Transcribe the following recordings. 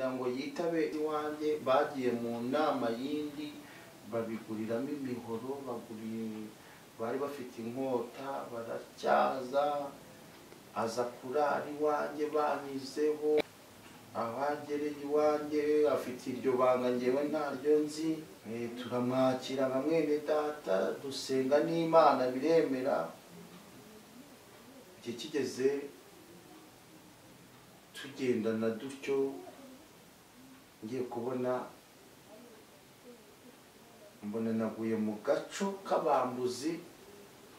bitabe iwanjye bagiye mu nama yindi babiguriramo imihoro baguriye bari bafite inkota baracyaza aza kurara iwanjye banizeho abagereye iwanjye afite iryo banga ngewe ntaryo nzi Eh, turamwakira nka mwene data dusenga n'imana biremera igihe kigeze tugendana dutyo ngiye kubona mbona naguye mu gaco k'abambuzi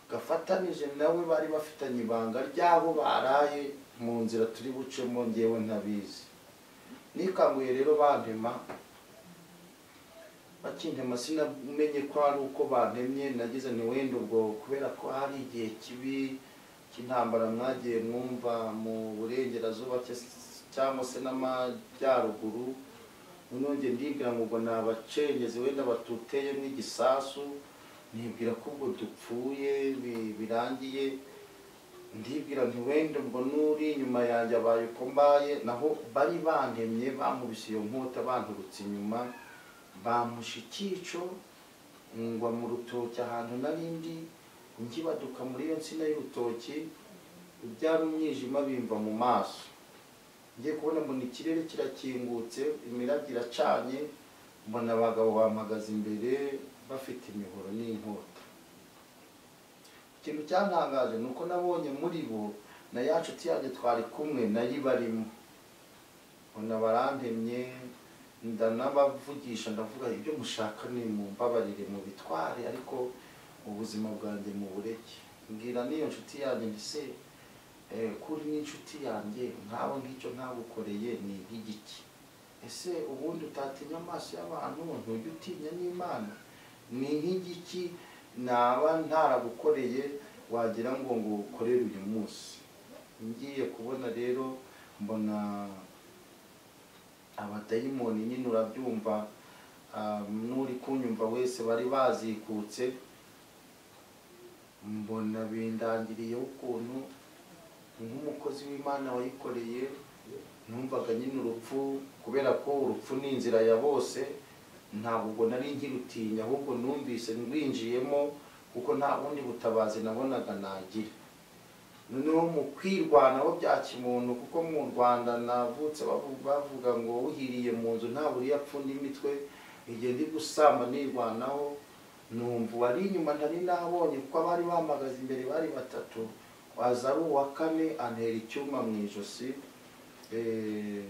gafatanije nawe bari bafitanye ibanga ryabo baraye mu nzira turi bucemo ngewe ntabizi nikanguye rero bantema bakintema sinamenye ko ari uko bantemye nagize ntiwenda ubwo kubera ko hari igihe kibi cy'intambara mwagiye mwumva mu burengerazuba cya- cyangwa se n'amajyaruguru none ndibwira ngo ubwo nabacengezi wenda batuteye n'igisasu nibwira ko ubwo dupfuye bi- birangiye ndibwira nti wenda ubwo n'uri inyuma yanjye abaye uko mbaye naho bari bantemye bamubise iyo nkota banturutse inyuma bamusha icyico ngwa mu rutoki ahantu narindi nkibaduka muri iyo nsina y'urutoki byari umwijima bimva mu maso ngiye kubona mbona ikirere kirakingutse imirabyo iracanye mbona abagabo bampagaze imbere bafite imihoro n'inkota ikintu cyantangaje ni uko nabonye muri bo na ya nshuti yanjye twari kumwe nayo ibarimo mbona barantemye ndanabavugisha ndavuga ibyo mushaka ni mumbabarire mu bitware ariko ubuzima bwanjye mu bureke mbwira n'iyo nshuti yanjye nti se eh, kuri n'inshuti yanjye nkabo ngicyo ntagukoreye ni nk'igiki ese ubundi utatinya amaso y'abantu ntujya utinya n'imana ni nk'igiki naba ntaragukoreye wagira ngo ngo ukorere uyu munsi ngiye kubona rero mbona abadayimoni nyine urabyumva ah, n'uri kunyumva wese bari bazikutse mbona bindangiriyeho ukuntu nk'umukozi w'imana wayikoreye numvaga nyine urupfu kubera ko urupfu ni inzira ya bose ntabwo ubwo nari nkirutinya ahubwo numvise rwinjiyemo kuko nta bundi butabazi nabonaga nagira noneho mu kwirwanaho bya kimuntu kuko mu rwanda navutse bavu- bavuga ngo uhiriye mu nzu nta buriya apfunda imitwe igihe ndi gusamba nirwanaho numva uwari inyuma ntari nabonye kuko abari bamagaze imbere bari batatu waza ari uwa kane antera icyuma mu ijosi Eh,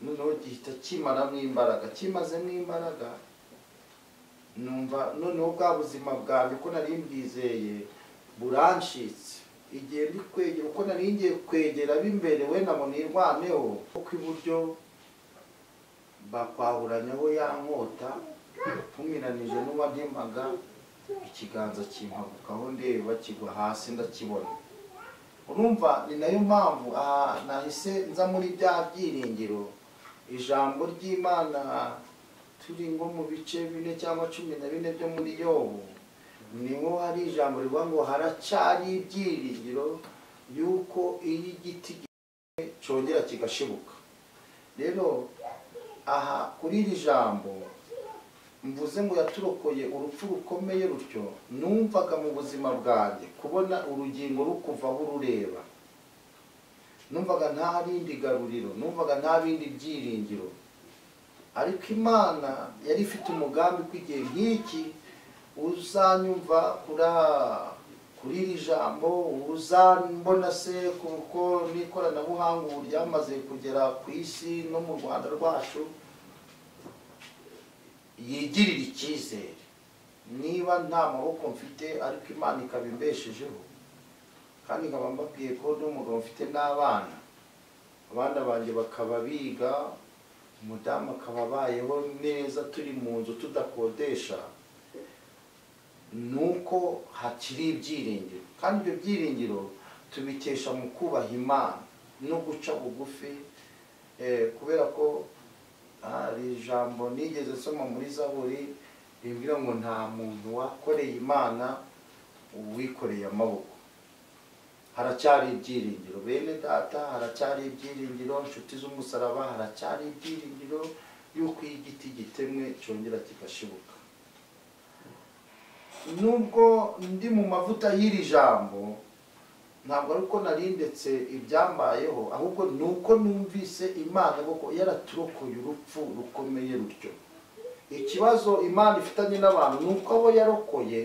noneho gihita kimaramo imbaraga kimazemo imbaraga numva noneho bwa buzima bwanjye ko nari mbwizeye burancitse igihe ndi kwegera uko nari ngiye kwegera b'imbere wenda ngo nirwaneho kuko iburyo bakwahuranyaho ya nkota ntumiranije n'uwantemaga ikiganza kimpabukaho ndeba kigwa hasi ndakibona urumva ni nayo mpamvu aha nahise nza muri bya byiringiro ijambo ry'imana turi nko mu bice bine cyangwa cumi na bine byo muri yobu niho hari ijambo rivuga ngo haracari ibyiringiro y'uko iyo igiti gihiye cyongera kigashibuka rero aha kuri iri jambo mvuze ngo yaturokoye urupfu rukomeye rutyo numvaga mu buzima bwanjye kubona urugingo rukuvaho urureba numvaga nta rindi garuriro numvaga nta bindi byiringiro ariko imana yari ifite umugambi ko igihe nk'iki uzanyumva kuri kuri iri jambo uzambona se kuko n'ikoranabuhanga ubu ryamaze kugera ku isi no mu rwanda rwacu yigirira icyizere niba nta maboko mfite ariko imana ikaba imbeshejeho kandi nkaba mbabwiye ko n'umugabo mfite n'abana abana banjye bakaba biga umudamu akaba abayeho neza turi mu nzu tudakodesha ni uko hakiri ibyiringiro kandi ibyo byiringiro tubikesha mu kubaha imana no guca bugufi eh, kubera ko hari ijambo nigeze nsoma muri zaburi rimbwira ngo nta muntu wakoreye imana uwikoreye amaboko haracyari ibyiringiro bene data haracyari ibyiringiro inshuti z'umusaraba haracyari ibyiringiro y'uko iyo igiti gitemwe cyongera kigashibuka nubwo ndi mu mavuta y'iri jambo ntabwo ari uko narindetse ibyambayeho ahubwo ni uko numvise imana kuko yaraturokoye urupfu rukomeye rutyo ikibazo imana ifitanye n'abantu ni uko abo yarokoye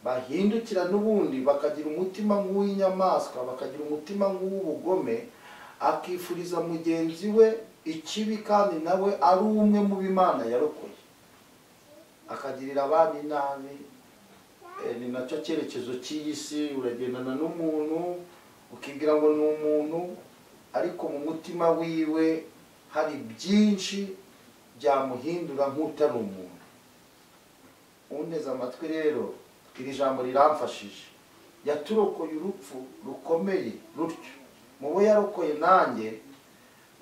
bahindukira n'ubundi bakagira umutima nk'uw'inyamaswa bakagira umutima nk'uw'ubugome akifuriza mugenzi we ikibi kandi nawe ari umwe mu b'imana yarokoye akagirira abandi nabi Eh, ni nacyo cyerekezo cy'iyi si uragendana n'umuntu ukibwira ngo ni umuntu ariko mu mutima wiwe hari byinshi byamuhindura nk'utari umuntu unteze amatwi rero iri jambo riramfashije yaturokoye urupfu rukomeye rutyo mu bo yarokoye nanjye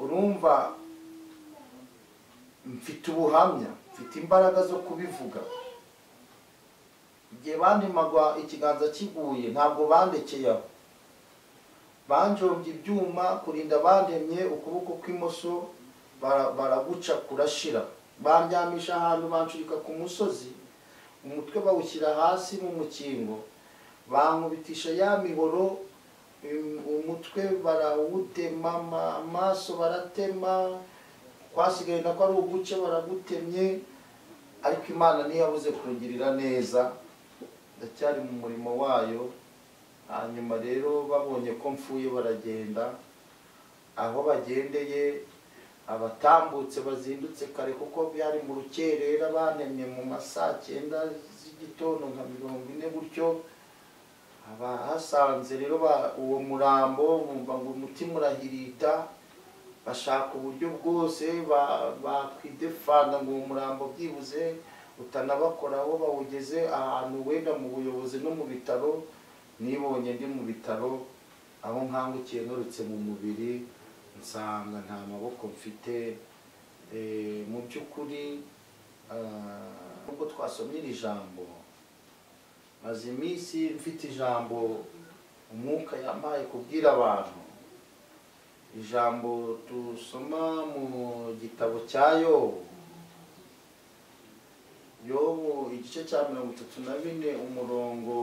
urumva mfite ubuhamya mfite imbaraga zo kubivuga igihe bandemagwa ikiganza kiguye ntabwo bandekeye aho banjombye ibyuma kurinda bandemye ukuboko kw'imoso bara- baraguca kurashira bandyamisha ahantu bancurika ku musozi umutwe bawushyira hasi mu mukingo bankubitisha ya mihoro im- umutwe barawutema ama- amaso baratema twasigaye nako ari uguce baragutemye ariko imana ntiyabuze kungirira neza ndacyari mu murimo wayo hanyuma rero babonye ko mfuye baragenda aho bagendeye abatambutse bazindutse kare kuko byari mu rukerera banemye mu ma saa cyenda z'igitondo nka mirongo ine gutyo abahasanze rero ba- uwo murambo bumva ngo umutima urahirita bashaka uburyo bwose ba- bakwidefanda ngo uwo murambo byibuze utanabakoraho bawugeze ahantu wenda mu buyobozi no mu bitaro nibonye ndi mu bitaro aho nkangukiye nturutse mu mubiri nsanga nta maboko mfite Eh, mu by'ukuri ah, nubwo twasomye iri jambo maze iminsi mfite ijambo umwuka yampaye kubwira abantu ijambo dusoma mu gitabo cya yobu yobu igice cya mirongo itatu na bine umurongo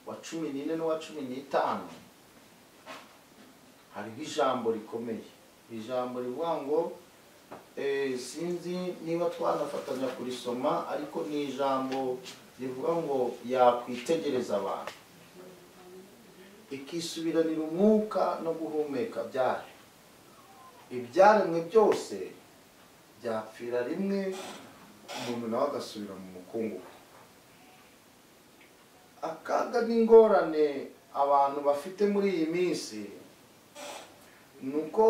wa cumi n'ine n'uwa cumi n'itanu hariho ijambo rikomeye ijambo rivuga ngo eh, sinzi niba twanafatanya kurisoma ariko ni ijambo rivuga ngo yakwitegereza abantu ikisubiranira umwuka no guhumeka byayo ibyaremwe byose byapfira rimwe umuntu nawe agasubira mu mukungugu akaga n'ingorane abantu bafite muri iyi minsi ni uko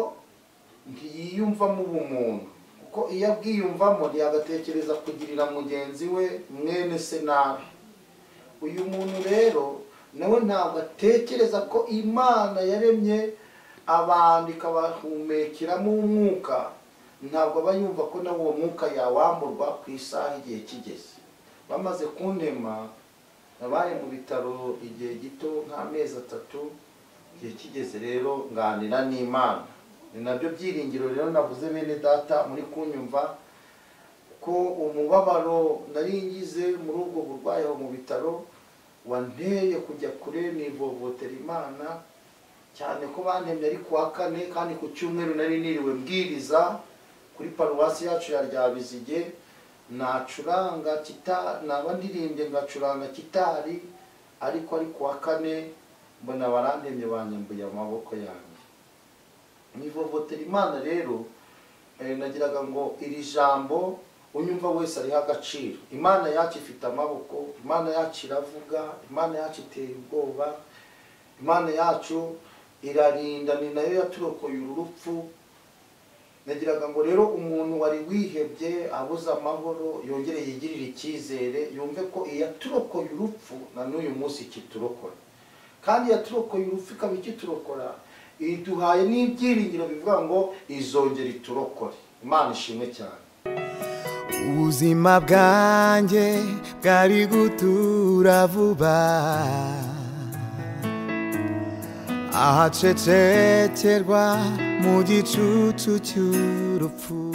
ntiyiyumvamo ubumuntu kuko iyo abwiyumvamo ntiyagatekereza kugirira mugenzi we mwene se nabi uyu muntu rero nawe ntabwo atekereza ko imana yaremye abantu ikabahumekiramo umwuka ntabwo aba yumva ko nawe uwo mwuka yawamburwa ku isaha igihe kigeze bamaze kuntema nabaye mu bitaro igihe gito nk'amezi atatu igihe kigeze rero nganira n'imana ni nabyo byiringiro rero navuze bene data muri kunyumva ko umubabaro nari ngize muri ubwo burwayi aho mu bitaro wanteye kujya kure nivovotera imana cyane ko bantemye ari ku wa kane kandi ku cyumweru nari niriwe mbwiriza kuri paruwasi yacu ya ryabizige nacuranga kita naba ndirimbye ngacuranga kitari ariko ari ku wa kane mbona barandemye banyambuye amaboko yanjye nivovotera imana rero eh, nagiraga ngo iri jambo unyumva wese ariho agaciro imana yacu ifite amaboko imana yacu iravuga imana yacu iteye ubwoba imana yacu irarinda ni nayo yaturokoye uru rupfu nagiraga ngo rero umuntu wari wihebye abuze amahoro yongere yigirire icyizere yumve ko iyaturokoye urupfu na n'uyu munsi ikiturokora kandi yaturokoye urupfu ikaba ikiturokora iduhaye n'ibyiringiro bivuga ngo izongera iturokore imana ishimwe cyane ubuzima bwanjye bwari gutura vuba ahacecekerwa mu gicucu cy'urupfu